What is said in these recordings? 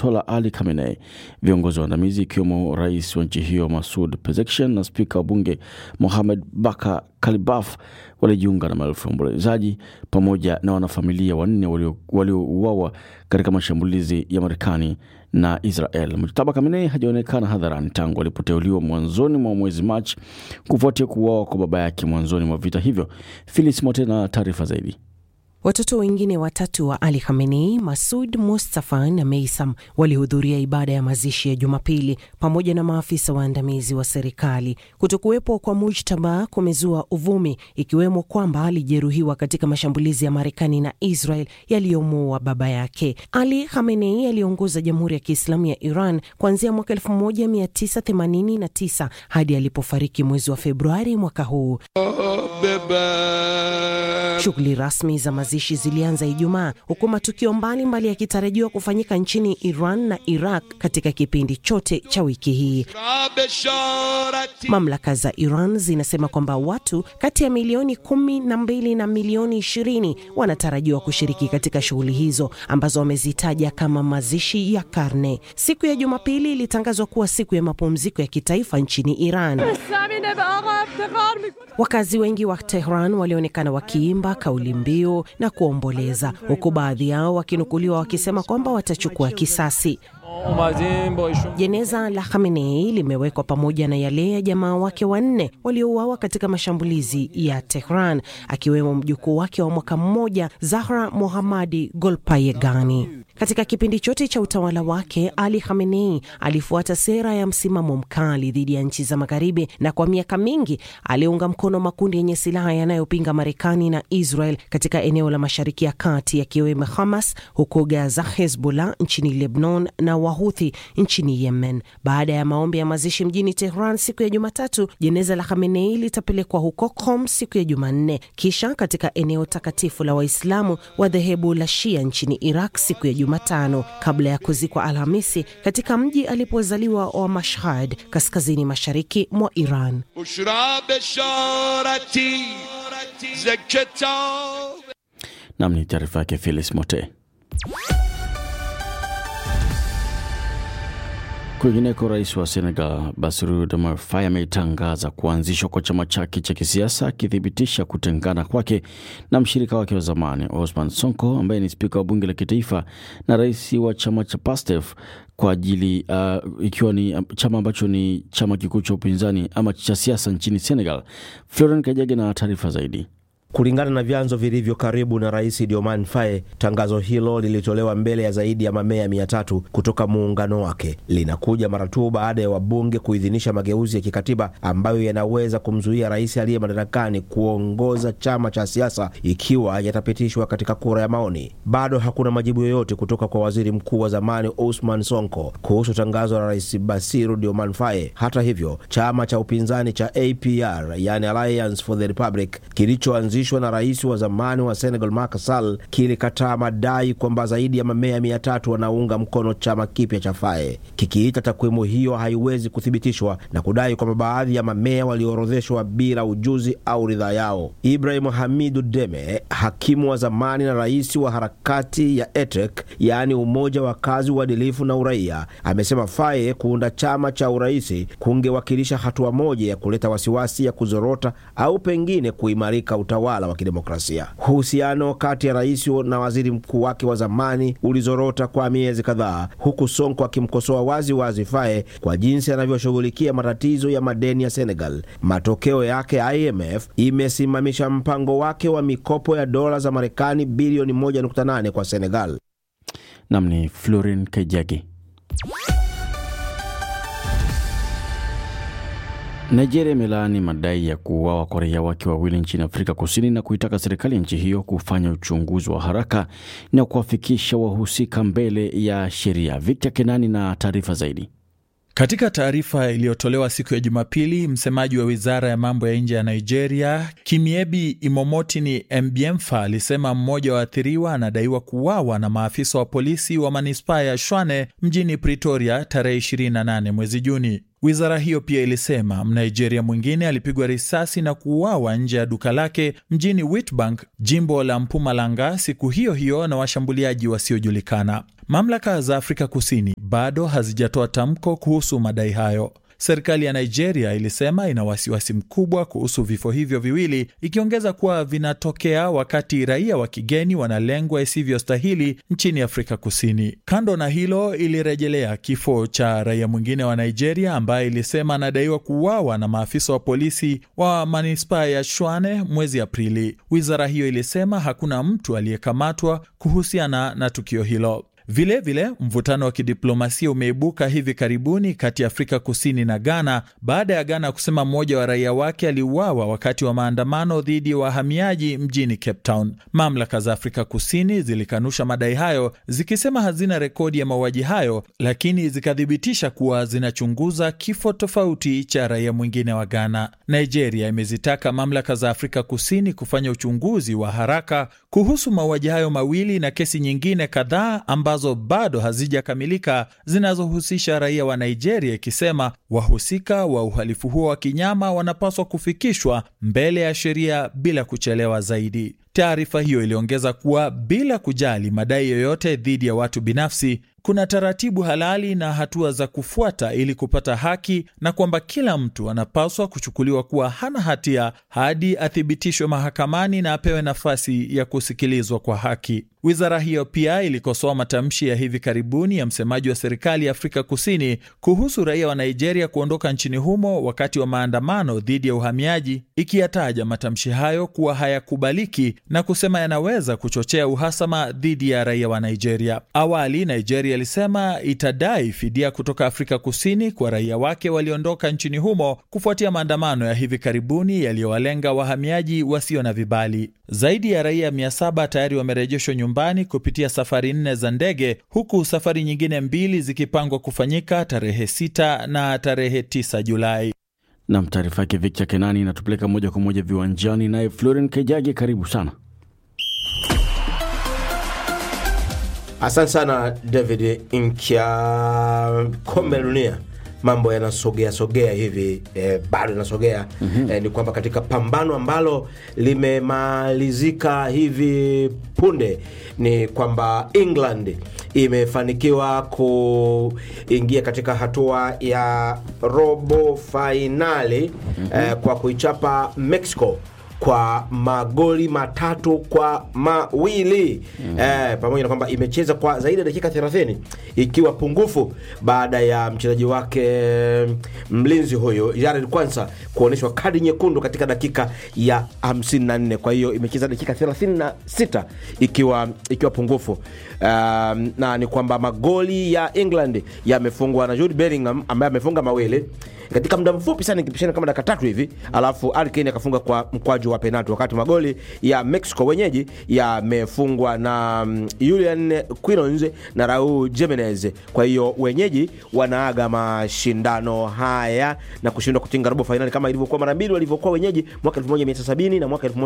Ayatollah Ali Khamenei. Viongozi waandamizi ikiwemo rais wa nchi hiyo Masud Pezeshkian na spika wa bunge Mohamed Baka Kalibaf walijiunga na maelfu ya waombolezaji pamoja na wanafamilia wanne waliouawa katika mashambulizi ya Marekani na Israel. Mujtaba Khamenei hajaonekana hadharani tangu alipoteuliwa mwanzoni mwa mwezi Machi kufuatia kuuawa kwa baba yake mwanzoni mwa vita hivyo. Filis Mote na taarifa zaidi. Watoto wengine watatu wa Ali Khamenei, Masud Mustafa na Meisam, walihudhuria ibada ya mazishi ya Jumapili pamoja na maafisa waandamizi wa serikali. Kutokuwepo kwa Mujtaba kumezua uvumi, ikiwemo kwamba alijeruhiwa katika mashambulizi ya Marekani na Israel yaliyomuua baba yake. Ali Khamenei aliongoza Jamhuri ya Kiislamu ya Iran kuanzia mwaka 1989 hadi alipofariki mwezi wa Februari mwaka huu. Shughuli rasmi za mazishi zilianza Ijumaa, huku matukio mbalimbali yakitarajiwa kufanyika nchini Iran na Iraq katika kipindi chote cha wiki hii. Mamlaka za Iran zinasema kwamba watu kati ya milioni kumi na mbili na milioni ishirini wanatarajiwa kushiriki katika shughuli hizo ambazo wamezitaja kama mazishi ya karne. Siku ya Jumapili ilitangazwa kuwa siku ya mapumziko ya kitaifa nchini Iran. Wakazi wengi wa Tehran walionekana wakiimba kauli mbiu na kuomboleza, huku baadhi yao wakinukuliwa wakisema kwamba watachukua kisasi. Jeneza la Khamenei limewekwa pamoja na yale ya jamaa wake wanne waliouawa katika mashambulizi ya Tehran, akiwemo mjukuu wake wa mwaka mmoja Zahra Mohammadi Golpayegani. Katika kipindi chote cha utawala wake, Ali Khamenei alifuata sera ya msimamo mkali dhidi ya nchi za Magharibi, na kwa miaka mingi aliunga mkono makundi yenye silaha yanayopinga Marekani na Israel katika eneo la Mashariki ya Kati, yakiwemo Hamas huko Gaza, Hezbollah nchini Lebanon na Wahuthi nchini Yemen. Baada ya maombi ya mazishi mjini Tehran siku ya Jumatatu, jeneza la Khamenei litapelekwa huko Qom siku ya Jumanne, kisha katika eneo takatifu la Waislamu wa dhehebu la Shia nchini Iraq siku ya Jumatano, kabla ya kuzikwa Alhamisi katika mji alipozaliwa wa Mashhad, kaskazini mashariki mwa Iran. Nam ni taarifa yake Felis Mote. Kwingineko, rais wa Senegal Bassirou Diomaye Faye ametangaza kuanzishwa kwa chama chake cha kisiasa akithibitisha kutengana kwake na mshirika wake wa zamani Osman Sonko ambaye ni spika wa bunge la kitaifa na rais wa chama cha PASTEF kwa ajili uh, ikiwa ni chama ambacho ni chama kikuu cha upinzani ama cha siasa nchini Senegal. Florent Kajage na taarifa zaidi. Kulingana na vyanzo vilivyo karibu na rais Diomaye Faye, tangazo hilo lilitolewa mbele ya zaidi ya mamea mia tatu kutoka muungano wake. Linakuja mara tu baada ya wabunge kuidhinisha mageuzi ya kikatiba ambayo yanaweza kumzuia rais aliye madarakani kuongoza chama cha siasa ikiwa yatapitishwa katika kura ya maoni. Bado hakuna majibu yoyote kutoka kwa waziri mkuu wa zamani Ousmane Sonko kuhusu tangazo la rais Bassirou Diomaye Faye. Hata hivyo, chama cha upinzani cha APR, yani Alliance for the Republic, kilichoanzishwa na rais wa zamani wa Senegal Macky Sall kilikataa madai kwamba zaidi ya mamea mia tatu wanaunga mkono chama kipya cha Faye, kikiita takwimu hiyo haiwezi kuthibitishwa na kudai kwamba baadhi ya mamea walioorodheshwa bila ujuzi au ridhaa yao. Ibrahim Hamidu Deme, hakimu wa zamani na rais wa harakati ya ETEC, yaani Umoja wa Kazi, Uadilifu na Uraia, amesema Faye kuunda chama cha uraisi kungewakilisha hatua moja ya kuleta wasiwasi ya kuzorota au pengine kuimarika utawala wa kidemokrasia. Uhusiano kati ya rais na waziri mkuu wake wa zamani ulizorota kwa miezi kadhaa, huku Sonko akimkosoa wazi wazi Faye kwa jinsi anavyoshughulikia matatizo ya madeni ya Senegal. Matokeo yake, IMF imesimamisha mpango wake wa mikopo ya dola za Marekani bilioni 1.8 kwa Senegal. Nam ni Florin Kajagi. Nigeria imelaani madai ya kuuawa kwa raia wake wawili nchini Afrika Kusini na kuitaka serikali ya nchi hiyo kufanya uchunguzi wa haraka na kuwafikisha wahusika mbele ya sheria. Victor Kenani na taarifa zaidi. Katika taarifa iliyotolewa siku ya Jumapili, msemaji wa wizara ya mambo ya nje ya Nigeria, Kimiebi Imomotini Mbiemfa, alisema mmoja wa waathiriwa anadaiwa kuuawa na maafisa wa polisi wa manispaa ya Shwane mjini Pretoria tarehe 28 mwezi Juni. Wizara hiyo pia ilisema Mnigeria mwingine alipigwa risasi na kuuawa nje ya duka lake mjini Witbank, jimbo la Mpumalanga, siku hiyo hiyo na washambuliaji wasiojulikana. Mamlaka za Afrika Kusini bado hazijatoa tamko kuhusu madai hayo. Serikali ya Nigeria ilisema ina wasiwasi mkubwa kuhusu vifo hivyo viwili, ikiongeza kuwa vinatokea wakati raia wa kigeni wanalengwa isivyostahili nchini Afrika Kusini. Kando na hilo, ilirejelea kifo cha raia mwingine wa Nigeria ambaye ilisema anadaiwa kuuawa na maafisa wa polisi wa manispaa ya Shwane mwezi Aprili. Wizara hiyo ilisema hakuna mtu aliyekamatwa kuhusiana na tukio hilo. Vilevile vile, mvutano wa kidiplomasia umeibuka hivi karibuni kati ya Afrika Kusini na Ghana baada ya Ghana kusema mmoja wa raia wake aliuawa wakati wa maandamano dhidi ya wahamiaji mjini Cape Town. Mamlaka za Afrika Kusini zilikanusha madai hayo zikisema hazina rekodi ya mauaji hayo, lakini zikathibitisha kuwa zinachunguza kifo tofauti cha raia mwingine wa Ghana. Nigeria imezitaka mamlaka za Afrika Kusini kufanya uchunguzi wa haraka kuhusu mauaji hayo mawili na kesi nyingine kadhaa ambazo bado hazijakamilika zinazohusisha raia wa Nigeria, ikisema wahusika wa uhalifu huo wa kinyama wanapaswa kufikishwa mbele ya sheria bila kuchelewa zaidi. Taarifa hiyo iliongeza kuwa bila kujali madai yoyote dhidi ya watu binafsi, kuna taratibu halali na hatua za kufuata ili kupata haki na kwamba kila mtu anapaswa kuchukuliwa kuwa hana hatia hadi athibitishwe mahakamani na apewe nafasi ya kusikilizwa kwa haki. Wizara hiyo pia ilikosoa matamshi ya hivi karibuni ya msemaji wa serikali ya Afrika Kusini kuhusu raia wa Nigeria kuondoka nchini humo wakati wa maandamano dhidi ya uhamiaji, ikiyataja matamshi hayo kuwa hayakubaliki na kusema yanaweza kuchochea uhasama dhidi ya raia wa Nigeria. Awali Nigeria ilisema itadai fidia kutoka Afrika Kusini kwa raia wake waliondoka nchini humo kufuatia maandamano ya hivi karibuni yaliyowalenga wahamiaji wasio na vibali. Zaidi ya raia 700 tayari wamerejeshwa nyumbani kupitia safari nne za ndege, huku safari nyingine mbili zikipangwa kufanyika tarehe 6 na tarehe 9 Julai. Nam, taarifa yake Victor Kenani inatupeleka moja kwa moja viwanjani, naye Floren Kejage, karibu sana. Asante sana David Nkya. Kombe la dunia mambo yanasogea sogea hivi eh, bado yanasogea mm-hmm. Eh, ni kwamba katika pambano ambalo limemalizika hivi punde ni kwamba England imefanikiwa kuingia katika hatua ya robo fainali mm-hmm. eh, kwa kuichapa Mexico kwa magoli matatu kwa mawili mm. Eh, pamoja na kwamba imecheza kwa zaidi ya dakika 30 ikiwa pungufu baada ya mchezaji wake mlinzi huyo Jared Kwanza kuonyeshwa kadi nyekundu katika dakika ya 54. Kwa hiyo imecheza dakika 36 ikiwa ikiwa pungufu. Um, na ni kwamba magoli ya England yamefungwa na Jude Bellingham ambaye amefunga mawili katika muda mfupi sana ikipishana kama dakika tatu hivi, alafu Harry Kane akafunga kwa mkwaju wa penalti, wakati magoli ya Mexico wenyeji yamefungwa na um, Julian Quinones na Raul Jimenez. Kwa hiyo wenyeji wanaaga mashindano haya na kushindwa kutinga robo fainali kama ilivyokuwa mara mbili walivyokuwa wenyeji mwaka 1970 na mwaka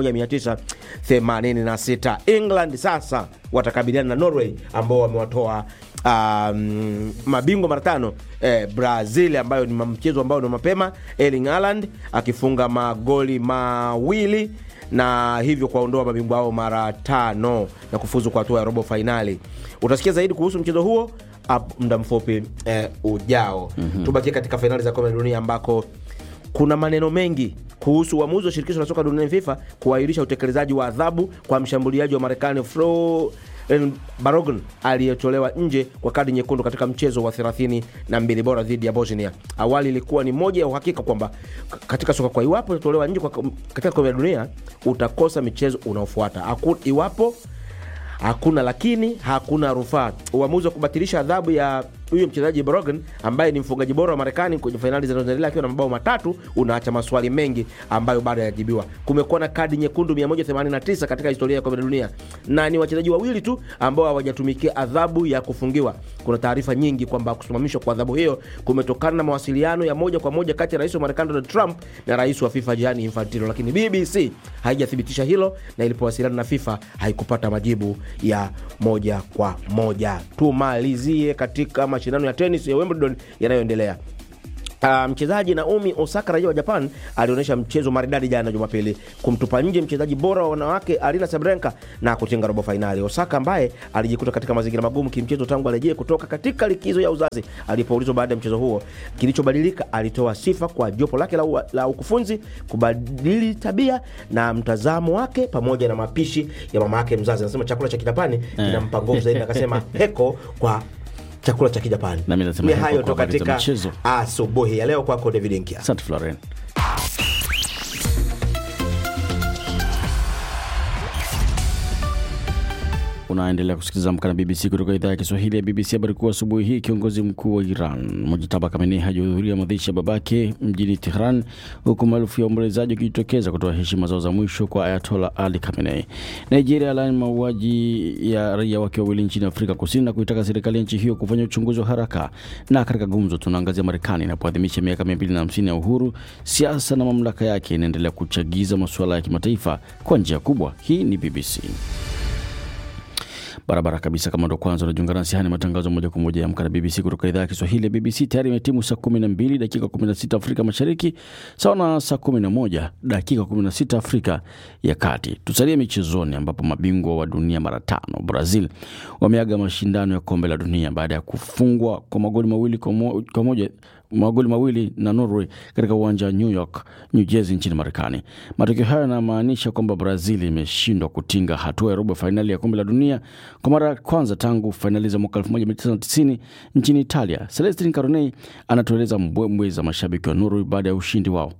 1986. England sasa watakabiliana na Norway ambao wamewatoa um, mabingwa mara tano eh, Brazil ambayo ni mchezo ambao ni mapema, Erling Haaland akifunga magoli mawili na hivyo kuwaondoa mabingwa hao mara tano na kufuzu kwa hatua ya robo fainali. Utasikia zaidi kuhusu mchezo huo muda mfupi eh, ujao. mm-hmm. Tubakie katika fainali za kombe la dunia ambako kuna maneno mengi kuhusu uamuzi wa shirikisho la soka duniani FIFA kuahirisha utekelezaji wa adhabu kwa mshambuliaji wa Marekani Flo Barogun aliyetolewa nje kwa kadi nyekundu katika mchezo wa 32 bora dhidi ya Bosnia. Awali ilikuwa ni moja ya uhakika kwamba katika soka, kwa iwapo utatolewa nje katika kombe la dunia utakosa michezo unaofuata. Iwapo hakuna lakini hakuna rufaa. Uamuzi wa kubatilisha adhabu ya huyo mchezaji Brogan ambaye ni mfungaji bora wa Marekani kwenye fainali zinazoendelea akiwa na mabao matatu unaacha maswali mengi ambayo bado hayajibiwa. Kumekuwa na kadi nyekundu 189 katika historia ya kombe la dunia na ni wachezaji wawili tu ambao hawajatumikia adhabu ya kufungiwa. Kuna taarifa nyingi kwamba kusimamishwa kwa adhabu hiyo kumetokana na mawasiliano ya moja kwa moja kati ya rais wa Marekani Donald Trump na rais wa FIFA Gianni Infantino, lakini BBC haijathibitisha hilo na ilipowasiliana na FIFA haikupata majibu ya moja kwa moja. Tumalizie katika mashindano ya tenis ya Wimbledon yanayoendelea. Uh, mchezaji Naomi Osaka raia wa Japan alionyesha mchezo maridadi jana Jumapili kumtupa nje mchezaji bora wa wanawake Arina Sabrenka na kutinga robo fainali. Osaka ambaye alijikuta katika mazingira magumu kimchezo tangu arejee kutoka katika likizo ya uzazi, alipoulizwa baada ya mchezo huo kilichobadilika, alitoa sifa kwa jopo lake la, u- la ukufunzi kubadili tabia na mtazamo wake pamoja na mapishi ya mama yake mzazi. Anasema chakula cha Kijapani kinampa nguvu zaidi, akasema heko kwa chakula cha Kijapani. Nami nasema Ni heko hayo kwa tu habari za katika michezo. asubuhi ya leo. Kwako David Nkia. Asante Floren. Unaendelea kusikiliza Amka na BBC kutoka idhaa ya Kiswahili ya BBC. Habari kuu asubuhi hii, kiongozi mkuu wa Iran Mujtaba Khamenei hajahudhuria mazishi ya babake mjini Tehran, huku maelfu ya waombolezaji wakijitokeza kutoa heshima zao za mwisho kwa Ayatola Ali Khamenei. Nigeria alaani mauaji ya raia wake wawili nchini Afrika Kusini na kuitaka serikali ya nchi hiyo kufanya uchunguzi wa haraka. Na katika gumzo, tunaangazia Marekani inapoadhimisha miaka 250 ya uhuru, siasa na mamlaka yake inaendelea kuchagiza masuala ya kimataifa kwa njia kubwa. Hii ni BBC barabara kabisa. Kama ndo kwanza unajiunga nasi, haya ni matangazo moja kwa moja ya Amka na BBC kutoka idhaa ya Kiswahili ya BBC. Tayari imetimu saa 12 dakika 16 Afrika Mashariki, sawa na saa 11 dakika 16 Afrika ya Kati. Tusalie michezoni, ambapo mabingwa wa dunia mara tano Brazil wameaga mashindano ya kombe la dunia baada ya kufungwa kwa magoli mawili kwa mo- kwa moja magoli mawili na Norway katika uwanja wa New York, New Jersey nchini Marekani. Matokeo hayo yanamaanisha kwamba Brazil imeshindwa kutinga hatua ya robo fainali ya kombe la dunia kwa mara ya kwanza tangu fainali za mwaka 1990 nchini Italia. Celestin Caronei anatueleza mbwembwe za mashabiki wa Norway baada ya ushindi wao.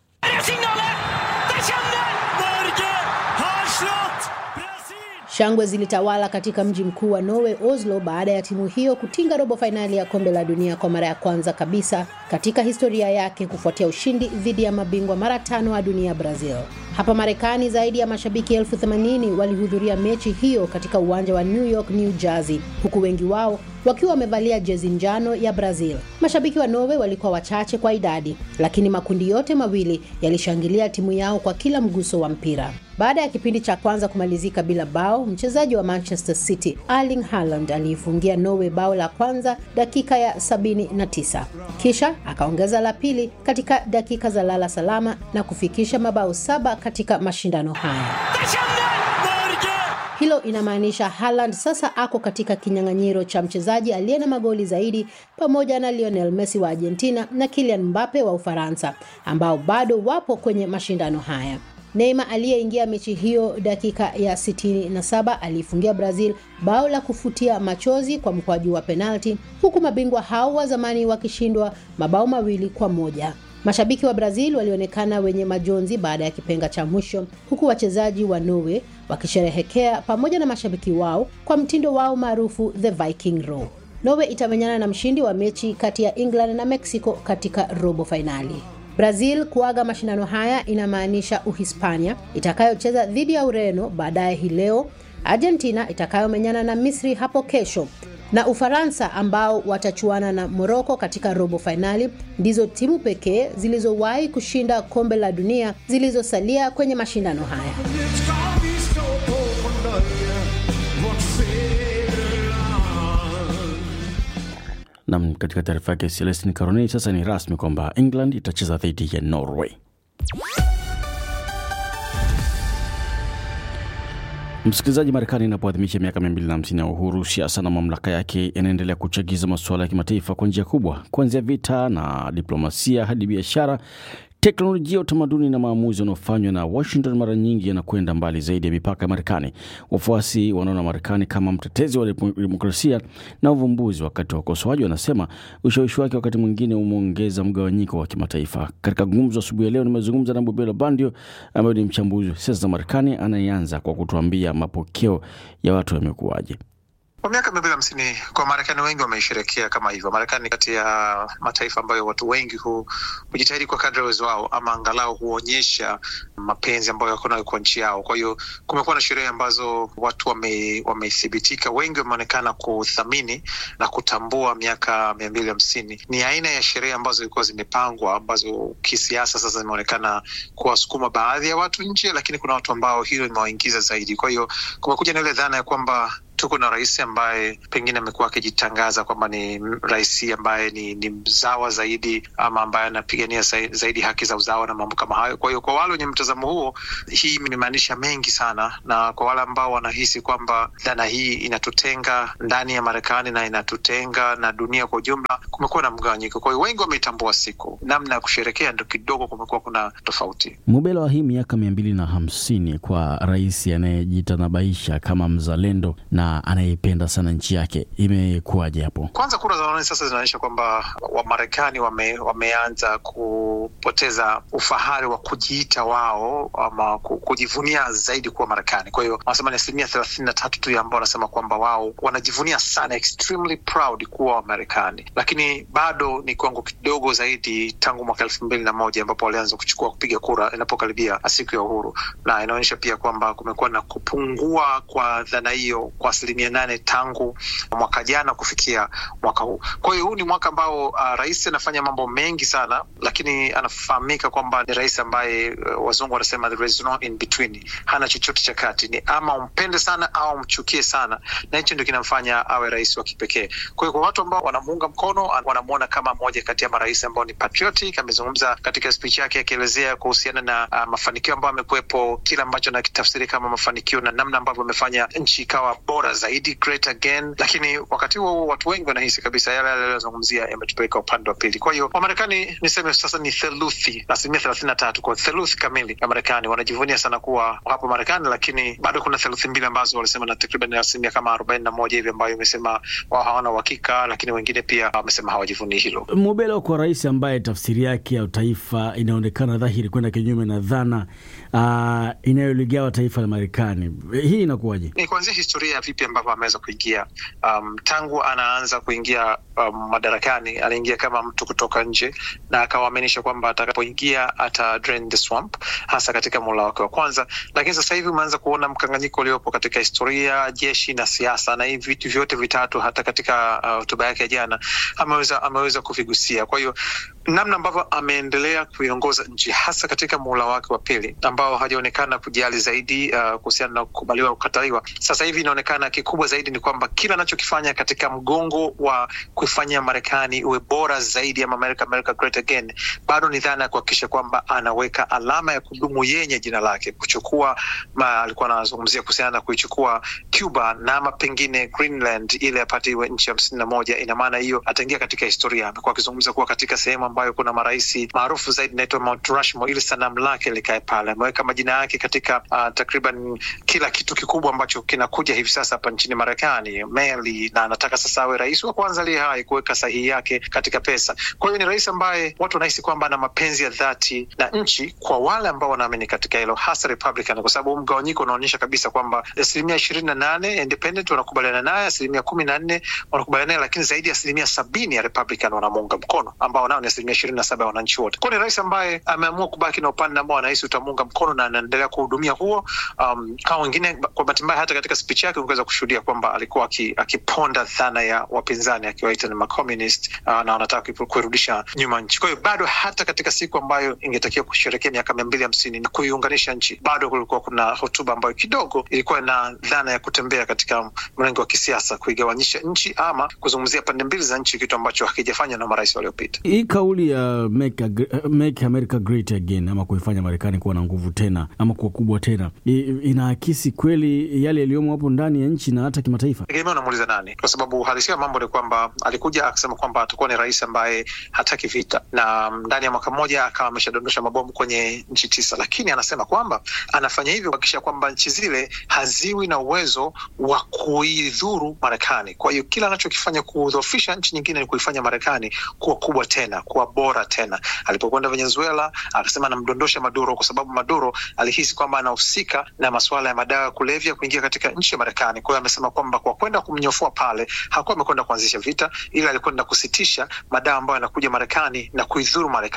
Shangwe zilitawala katika mji mkuu wa Norway, Oslo, baada ya timu hiyo kutinga robo fainali ya kombe la dunia kwa mara ya kwanza kabisa katika historia yake kufuatia ushindi dhidi ya mabingwa mara tano wa dunia Brazil. Hapa Marekani, zaidi ya mashabiki elfu themanini walihudhuria mechi hiyo katika uwanja wa New York, New Jersey, huku wengi wao wakiwa wamevalia jezi njano ya Brazil. Mashabiki wa Norway walikuwa wachache kwa idadi, lakini makundi yote mawili yalishangilia timu yao kwa kila mguso wa mpira. Baada ya kipindi cha kwanza kumalizika bila bao, mchezaji wa Manchester City Erling Haaland aliifungia Norway bao la kwanza dakika ya 79, kisha akaongeza la pili katika dakika za lala salama na kufikisha mabao saba katika mashindano haya. Hilo inamaanisha Haaland sasa ako katika kinyang'anyiro cha mchezaji aliye na magoli zaidi pamoja na Lionel Messi wa Argentina na Kylian Mbappe wa Ufaransa ambao bado wapo kwenye mashindano haya. Neymar aliyeingia mechi hiyo dakika ya 67 aliifungia Brazil bao la kufutia machozi kwa mkwaju wa penalti, huku mabingwa hao wa zamani wakishindwa mabao mawili kwa moja. Mashabiki wa Brazil walionekana wenye majonzi baada ya kipenga cha mwisho, huku wachezaji wa Norway wakisherehekea pamoja na mashabiki wao kwa mtindo wao maarufu the Viking Row. Norway itamenyana na mshindi wa mechi kati ya England na Mexico katika robo fainali. Brazil kuaga mashindano haya inamaanisha Uhispania itakayocheza dhidi ya Ureno baadaye hii leo, Argentina itakayomenyana na Misri hapo kesho na Ufaransa ambao watachuana na Moroko katika robo fainali ndizo timu pekee zilizowahi kushinda kombe la dunia zilizosalia kwenye mashindano haya. Nam, katika taarifa yake Celestin Caronei, sasa ni rasmi kwamba England itacheza dhidi ya Norway. Msikilizaji, Marekani inapoadhimisha miaka 250 ya uhuru, siasa na mamlaka yake yanaendelea kuchagiza masuala ya kimataifa kwa njia kubwa, kuanzia vita na diplomasia hadi biashara teknolojia, utamaduni na maamuzi yanayofanywa na Washington mara nyingi yanakwenda mbali zaidi ya mipaka ya Marekani. Wafuasi wanaona Marekani kama mtetezi wa demokrasia na uvumbuzi, wakati wa ukosoaji wanasema ushawishi wake wakati mwingine umeongeza mgawanyiko wa kimataifa. Katika gumzo asubuhi ya leo, nimezungumza na Bubelo Bandio ambaye ni mchambuzi wa siasa za Marekani, anayeanza kwa kutuambia mapokeo ya watu yamekuwaje. Kwa miaka mia mbili hamsini kwa Marekani wengi wameisherekea kama hivyo. Marekani kati ya mataifa ambayo watu wengi hu, hujitahidi kwa kadri ya uwezo wao, ama angalau huonyesha mapenzi ambayo wako nayo kwa nchi yao. Kwa hiyo kumekuwa na sherehe ambazo watu wamethibitika, wame wengi wameonekana kuthamini na kutambua miaka mia mbili hamsini. Ni aina ya sherehe ambazo zilikuwa zimepangwa, ambazo kisiasa sasa zimeonekana kuwasukuma baadhi ya watu nje, lakini kuna watu ambao hilo limewaingiza zaidi. Kwa hiyo kumekuja na ile dhana ya kwamba tuko na rais ambaye pengine amekuwa akijitangaza kwamba ni rais ambaye ni, ni mzawa zaidi ama ambaye anapigania zaidi haki za uzawa na mambo kama hayo. Kwa hiyo kwa wale wenye mtazamo huo, hii imemaanisha mengi sana, na kwa wale ambao wanahisi kwamba dhana hii inatutenga ndani ya Marekani na inatutenga na dunia kwa ujumla, kumekuwa na mgawanyiko. Kwa hiyo wengi wameitambua siku, namna ya kusherekea ndo kidogo kumekuwa kuna tofauti. Mubela wa hii miaka mia mbili na hamsini kwa rais anayejitanabaisha kama mzalendo na anayeipenda sana nchi yake, imekuwaje hapo? Kwanza kura za maoni sasa zinaonyesha kwamba Wamarekani wame, wameanza kupoteza ufahari wa kujiita wao ama kujivunia zaidi kuwa Marekani. Kwa hiyo wanasema ni asilimia thelathini na tatu tu ambao wanasema kwamba wao wanajivunia sana, extremely proud kuwa Wamarekani, lakini bado ni kiwango kidogo zaidi tangu mwaka elfu mbili na moja ambapo walianza kuchukua kupiga kura inapokaribia siku ya uhuru, na inaonyesha pia kwamba kumekuwa na kupungua kwa dhana hiyo kwa asilimia nane tangu mwaka jana kufikia mwaka huu. Kwa hiyo huu ni mwaka ambao uh, rais anafanya mambo mengi sana, lakini anafahamika kwamba ni rais ambaye uh, wazungu wanasema there is no in between, hana chochote cha kati, ni ama umpende sana au umchukie sana, na hicho ndio kinamfanya awe rais wa kipekee. Kwa hiyo kwa watu ambao wanamuunga mkono, wanamwona kama moja kati ya marais ambao ni patriotic. Amezungumza katika speech yake akielezea kuhusiana na uh, mafanikio ambayo amekuwepo, kile ambacho nakitafsiri kama mafanikio na namna ambavyo amefanya nchi ikawa bora zaidi, great again. Lakini wakati huo watu wengi wanahisi kabisa yale yale aliyozungumzia yametupeleka upande wa pili. Kwa hiyo Wamarekani niseme sasa ni theluthi, asilimia thelathini na tatu kwa theluthi kamili ya Marekani wanajivunia sana kuwa hapo Marekani, lakini bado kuna theluthi mbili ambazo walisema na takriban asilimia kama arobaini na moja hivi ambayo imesema wao hawana uhakika, lakini wengine pia wamesema hawajivunii hilo. Mubelo kwa rais ambaye tafsiri yake ya taifa inaonekana dhahiri kwenda kinyume na dhana uh, inayoligawa taifa la Marekani, hii inakuwaje? Ni kuanzia historia ya vipi ambavyo ameweza kuingia. Um, tangu anaanza kuingia um, madarakani aliingia kama mtu kutoka nje na akawaaminisha kwamba atakapoingia ata drain the swamp, hasa katika muhula wake wa kwanza. Lakini sasa hivi umeanza kuona mkanganyiko uliopo katika historia, jeshi na siasa, na hivi vitu vyote vitatu hata katika hotuba uh, yake ya jana ameweza ameweza kuvigusia. Kwa hiyo namna ambavyo ameendelea kuiongoza nchi hasa katika muhula wake wa pili ambao hajaonekana kujali zaidi uh, kuhusiana na kukubaliwa au kukataliwa. Sasa hivi inaonekana kikubwa zaidi ni kwamba kila anachokifanya katika mgongo wa kuifanya Marekani uwe bora zaidi ama America, America great again, bado ni dhana ya kuhakikisha kwamba anaweka alama ya kudumu yenye jina lake, kuchukua ma, alikuwa anazungumzia kuhusiana na kuichukua Cuba na ama pengine Greenland ile apate iwe nchi hamsini na moja. Ina maana hiyo ataingia katika historia. Amekuwa akizungumza kuwa katika sehemu ambayo kuna marais maarufu zaidi inaitwa Mount Rushmore, ili sanamu lake likae pale. Ameweka majina yake katika uh, takriban kila kitu kikubwa ambacho kinakuja hivi sasa hapa nchini Marekani, meli, na anataka sasa awe rais wa kwanza aliye hai kuweka sahihi yake katika pesa. Kwa hiyo ni rais ambaye watu wanahisi kwamba ana mapenzi ya dhati na nchi, kwa wale ambao wanaamini katika hilo, hasa Republican, kwa sababu mgawanyiko unaonyesha kabisa kwamba asilimia ishirini na nane independent wanakubaliana naye, asilimia kumi na nne wanakubaliana naye, lakini zaidi ya asilimia sabini ya Republican wanamuunga mkono, ambao nao ni asilimia ishirini na saba ya wananchi wote. Kwa ni rais ambaye ameamua kubaki na upande ambao anahisi utamuunga mkono na anaendelea kuhudumia huo. Um, kama wengine, kwa bahati mbaya, hata katika speech yake ungeweza kushuhudia kwamba alikuwa akiponda dhana ya wapinzani akiwaita ni macommunist uh, na wanataka kuirudisha nyuma nchi. Kwa hiyo bado hata katika siku ambayo ingetakiwa kusherekea miaka mia mbili hamsini na kuiunganisha nchi, bado kulikuwa kuna hotuba ambayo kidogo ilikuwa na dhana ya kutembea katika mrengo wa kisiasa, kuigawanyisha nchi ama kuzungumzia pande mbili za nchi, kitu ambacho hakijafanywa na marais waliopita. Hii kauli ya make, make America great again ama kuifanya Marekani kuwa na nguvu tena ama kuwa kubwa tena, inaakisi kweli yale yaliyomo hapo ndani ya nchi na hata kimataifa? Tegemea unamuuliza nani, kwa sababu uhalisia wa mambo ni kwamba alikuja akasema kwamba atakuwa ni rais ambaye hataki vita, na ndani ya mwaka mmoja akawa ameshadondosha mabomu kwenye nchi tisa, lakini anasema kwamba anafanya hivyo kuhakikisha kwamba nchi zile haziwi na uwezo wa kuidhuru Marekani. Kwa hiyo kila anachokifanya kudhoofisha nchi nyingine ni kuifanya Marekani kuwa kubwa tena, kuwa bora tena. Alipokwenda Venezuela akasema anamdondosha Maduro kwa sababu Maduro alihisi kwamba anahusika na masuala ya madawa ya kulevya kuingia katika nchi ya Marekani. Kwa hiyo amesema kwamba kwa kwenda kumnyofua pale hakuwa amekwenda kuanzisha vita, ila alikwenda kusitisha madawa ambayo yanakuja Marekani na kuidhuru Marekani.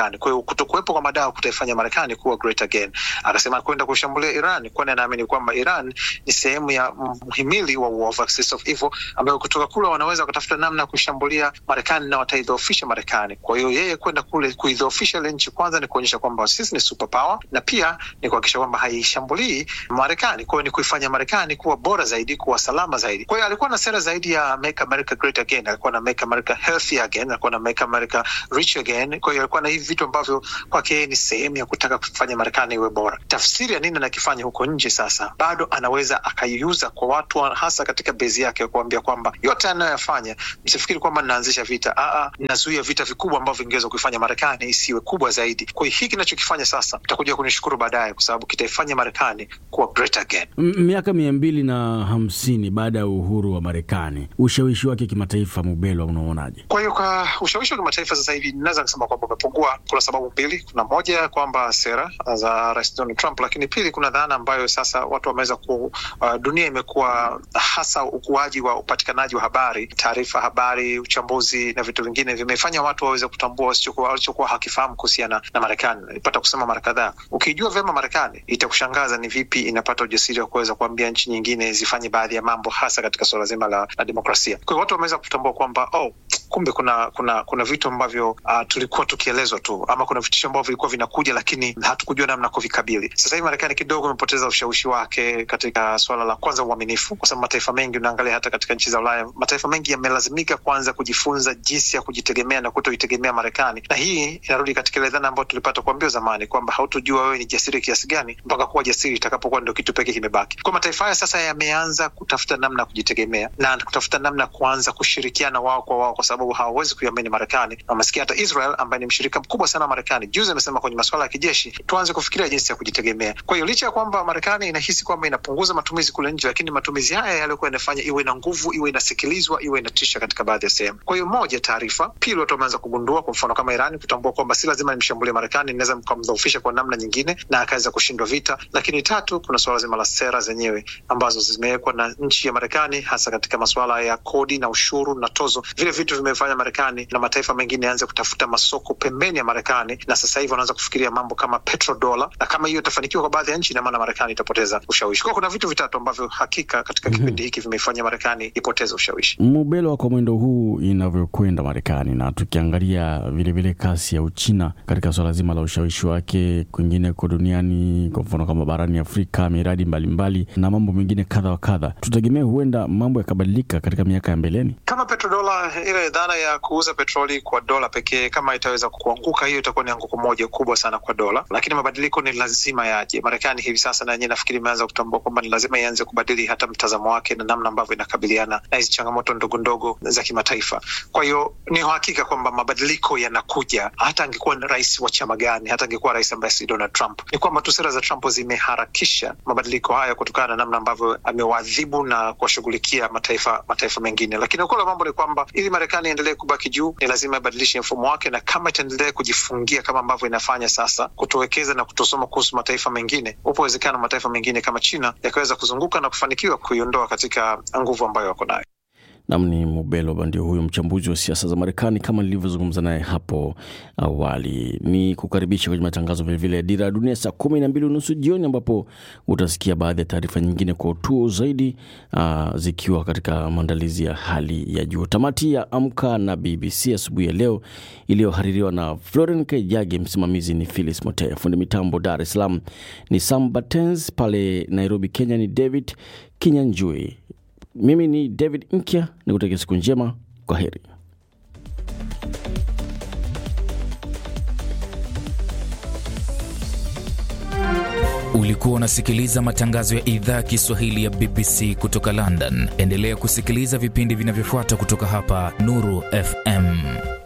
Marekani. Kwa hiyo kutokuwepo kwa madawa kutaifanya Marekani kuwa great again. Akasema kwenda kushambulia Iran, kwani anaamini kwamba Iran ni sehemu ya mhimili wa war of axis of evil, ambayo kutoka kule wanaweza wakatafuta namna ya kushambulia Marekani na wataidhoofisha Marekani. Kwa hiyo yeye kwenda kule kuidhoofisha ile nchi, kwanza ni kuonyesha kwamba sisi ni superpower, na pia ni kuhakikisha kwamba haishambulii Marekani. Kwa hiyo ni kuifanya Marekani kuwa bora zaidi, kuwa salama zaidi. Kwa hiyo alikuwa na sera zaidi ya make America great again, alikuwa na make America healthy again, alikuwa na make America rich again. Kwa hiyo alikuwa na hivi vitu ambavyo kwake yeye ni sehemu ya kutaka kufanya Marekani iwe bora. Tafsiri ya nini anakifanya huko nje sasa, bado anaweza akaiuza kwa watu, hasa katika bezi yake, kuambia kwamba yote anayoyafanya, msifikiri kwamba ninaanzisha vita. Aa, ninazuia vita vikubwa ambavyo vingeweza kuifanya Marekani isiwe kubwa zaidi. Kwa hiyo hiki kinachokifanya sasa, utakuja kunishukuru baadaye, kwa sababu kitaifanya Marekani kuwa great again. Miaka mia mbili na hamsini baada ya uhuru wa Marekani, ushawishi wake kimataifa, Mubelwa, unaonaje? Kwa hiyo kwa ushawishi wa kimataifa sasa hivi naweza kusema kwamba umepungua. Kuna sababu mbili. Kuna moja kwamba sera za Rais Donald Trump, lakini pili, kuna dhana ambayo sasa watu wameweza ku uh, dunia imekuwa hasa ukuaji wa upatikanaji wa habari, taarifa, habari, uchambuzi na vitu vingine vimefanya watu waweze kutambua walichokuwa hakifahamu kuhusiana na Marekani. Nilipata kusema mara kadhaa, ukijua vyema Marekani itakushangaza ni vipi inapata ujasiri wa kuweza kuambia nchi nyingine zifanye baadhi ya mambo, hasa katika suala zima la, la demokrasia. Kwa hiyo watu wameweza kutambua kwamba oh, kumbe kuna kuna kuna vitu ambavyo uh, tulikuwa tukielezwa tu ama kuna vitisho ambavyo vilikuwa vinakuja, lakini hatukujua namna kuvikabili. Sasa hivi Marekani kidogo imepoteza ushawishi wake katika suala la kwanza, uaminifu, kwa sababu mataifa mengi, unaangalia hata katika nchi za Ulaya, mataifa mengi yamelazimika kwanza kujifunza jinsi ya kujitegemea na kutoitegemea Marekani, na hii inarudi katika ile dhana ambayo tulipata kuambiwa zamani kwamba hautojua wewe ni jasiri kiasi gani mpaka kuwa jasiri itakapokuwa ndio kitu pekee kimebaki. Kwa mataifa haya sasa yameanza kutafuta namna ya kujitegemea na kutafuta namna ya kuanza kushirikiana wao kwa wao, kwa sababu hawawezi kuiamini Marekani. Na umesikia hata Israel ambaye ni mshirika mkubwa sana wa Marekani juzi amesema kwenye masuala ya kijeshi tuanze kufikiria jinsi ya kujitegemea. Kwa hiyo licha ya kwamba Marekani inahisi kwamba inapunguza matumizi kule nje, lakini matumizi haya yaliyokuwa yanafanya iwe na nguvu, iwe inasikilizwa, iwe inatisha katika baadhi ya sehemu. Kwa hiyo moja, taarifa; pili, watu wameanza kugundua, kwa mfano kama Irani, kutambua kwamba si lazima nimshambulie Marekani, inaweza mkamdhoofisha kwa namna nyingine na akaweza kushindwa vita. Lakini tatu, kuna suala zima la sera zenyewe ambazo zimewekwa na nchi ya Marekani, hasa katika masuala ya kodi na ushuru na tozo. Vile vitu vimefanya Marekani na mataifa mengine yaanze kutafuta masoko pembeni ya Marekani, na sasa hivi wanaanza kufikiria mambo kama petrodola, na kama hiyo itafanikiwa kwa baadhi ya nchi, ina maana Marekani itapoteza ushawishi. Kwa kuna vitu vitatu ambavyo hakika katika mm -hmm. kipindi hiki vimeifanya Marekani ipoteze ushawishi. Mubelwa, kwa mwendo huu inavyokwenda Marekani na tukiangalia vilevile kasi ya Uchina katika swala zima la ushawishi wake kwingineko duniani, kwa mfano kama barani Afrika, miradi mbalimbali mbali, na mambo mengine kadha wa kadha, tutegemee huenda mambo yakabadilika katika miaka ya mbeleni. Kama petrodola, ile dhana ya kuuza petroli kwa dola pekee, kama itaweza kuanguka, hiyo itakuwa ni anguko moja kubwa sana kwa dola, lakini mabadiliko ni lazima yaje. Marekani hivi sasa na yenyewe nafikiri imeanza kutambua kwamba ni lazima ianze kubadili hata mtazamo wake na namna ambavyo inakabiliana na hizi changamoto ndogo ndogo za kimataifa. Kwa hiyo ni uhakika kwamba mabadiliko yanakuja, hata angekuwa rais wa chama gani, hata angekuwa rais ambaye si Donald Trump. Ni kwamba tu sera za Trump zimeharakisha mabadiliko haya kutokana na namna ambavyo amewaadhibu na kuwashughulikia mataifa mataifa mengine, lakini ukweli wa mambo ni kwamba ili Marekani iendelee kubaki juu ni lazima ibadilishe mfumo wake, na kama itaendelea kujifungia kama ambavyo inafanya sasa, kutowekeza na kutosoma kuhusu mataifa mengine, upo uwezekano mataifa mengine kama China yakaweza kuzunguka na kufanikiwa kuiondoa katika nguvu ambayo wako nayo. Nam ni Mubelo ndio huyo mchambuzi wa siasa za Marekani kama nilivyozungumza naye hapo awali. Ni kukaribisha kwenye matangazo vilevile ya Dira ya Dunia saa kumi na mbili unusu jioni, ambapo utasikia baadhi ya taarifa nyingine kwa utuo zaidi, uh, zikiwa katika maandalizi ya hali ya juu. Tamati ya Amka na BBC asubuhi ya leo iliyohaririwa na Floren Kejage, msimamizi ni Philis Motea, fundi mitambo Dar es Salaam ni Sam Batens, pale Nairobi Kenya ni David Kinyanjui. Mimi ni David Nkya, nikutakia siku njema. Kwa heri. Ulikuwa unasikiliza matangazo ya idhaa ya Kiswahili ya BBC kutoka London. Endelea kusikiliza vipindi vinavyofuata kutoka hapa Nuru FM.